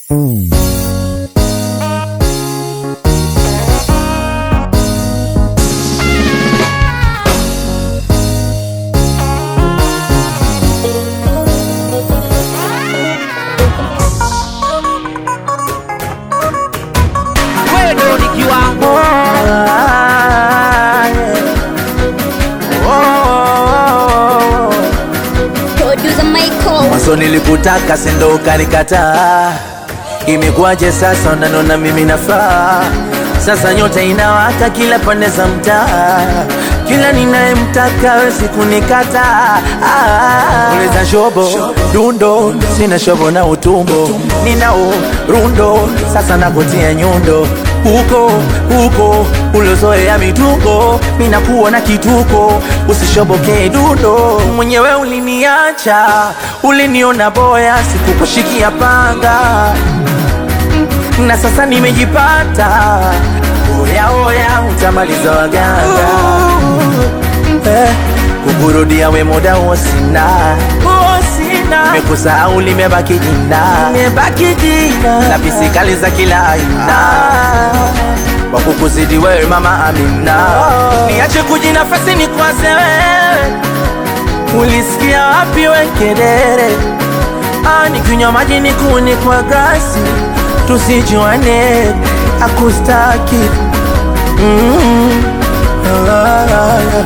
Wewe ni kiwango Producer Michael. Mwanzo nilikutaka sindo ukanikataa, imekuwaje sasa unanona mimi nafaa? Sasa nyota inawaka kila pande za mtaa, kila ninayemtaka wezi kunikata. Ah, Uliza shobo dundo, sina shobo na utumbo, ninao rundo, sasa nakutia nyundo huko huko ulozoea mitungo, mina kuona kituko, usishobokee dundo. Mwenyewe uliniacha, uliniona boya, sikukushikia panga na sasa nimejipata. Oya oya, utamaliza waganga eh, kukurudia we muda huo sina Nimekusahau limebaki jina, limebaki jina na pisikali za kila aina kwa kukuzidi wewe mama Amina, niache kujinafasi ni kwaze wewe, ulisikia wapi we kedere? Ah, nikinywa maji nikuni kwa glasi, tusijuane akustaki mm. ah, ah, ah.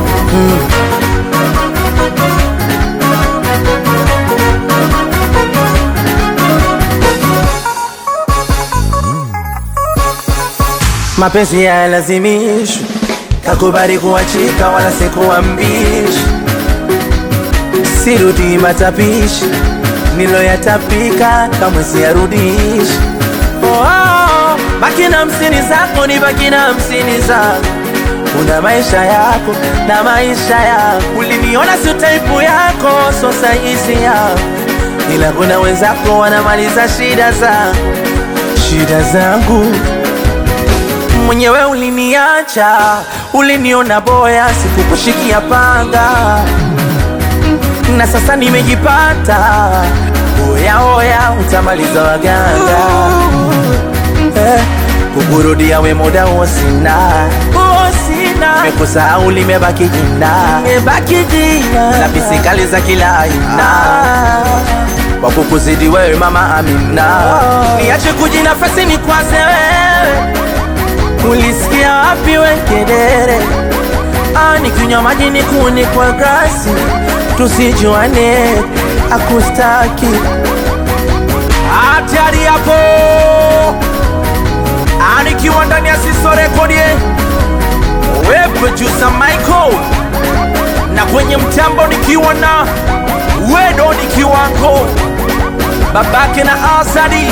Mapenzi hayalazimishwi, kakubali kuachika, wala sikuambishi. Sirudi matapishi niloyatapika, kamwe siyarudishi. Oh, oh, baki na hamsini zako, ni baki na hamsini zako. Una maisha yako na maisha yako, uliniona sio taipu yako, so saisi yako, ila kuna wenzako wanamaliza shida zangu, shida zangu mwenyewe uliniacha, uliniona boya, sikukushikia panga, na sasa nimejipata. Oya oya, utamaliza waganga eh, kukurudia we muda huo sina Nimekusahau limebaki jina, limebaki jina na pisikali za kila aina kwa kukuzidi wewe mama Amina, niache kujinafasi ni kwaze wewe Ulisikia wapi we kedere? Ah, nikinywa maji nikuni kwa glasi, tusijuane akustaki. hatari hapo, anikiwa ndani ya Siso Rekodi, we producer Michael, na kwenye mtambo nikiwa na Wedo ni kiwango, babake na Asadi,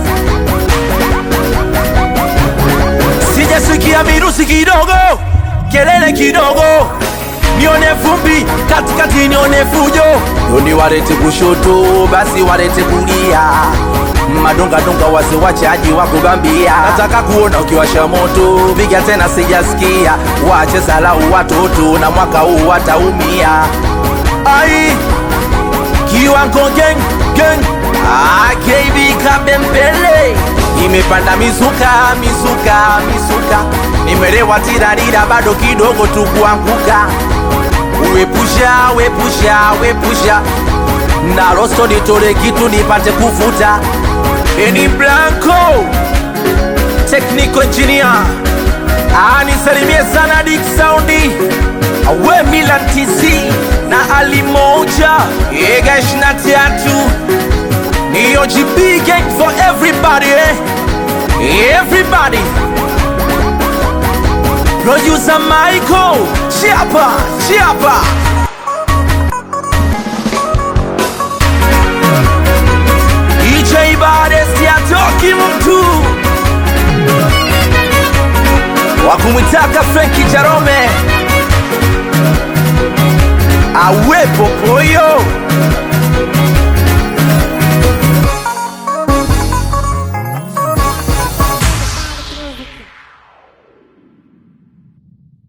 sijasikia virusi kidogo, kelele kidogo, nione vumbi katikati, nione fujo Yoni warete kushoto, basi warete kulia, madongadonga wase wachaji wa kubambia. Nataka kuona ukiwasha moto, piga tena, sijasikia wache salau watoto, na mwaka huu wataumia. ai kiwango gang gang ah, KB Kabembele Imepanda mizuka mizuka mizuka, nimelewa tirarira, bado kidogo tu kuanguka. Wepusha wepusha wepusha, na rosto nitole kitu nipate kuvuta. Eni Blanco Technical Engineer ah, nisalimie sana Dick Soundi awe Milan TC na Ali Moja Ega ishirini na tatu ni OGB gang for everybody eh? Everybody Producer Michael Chiapa Chiapa DJ Bades yatoki mtu wakumwitaka Frenki Jarome awepo poyo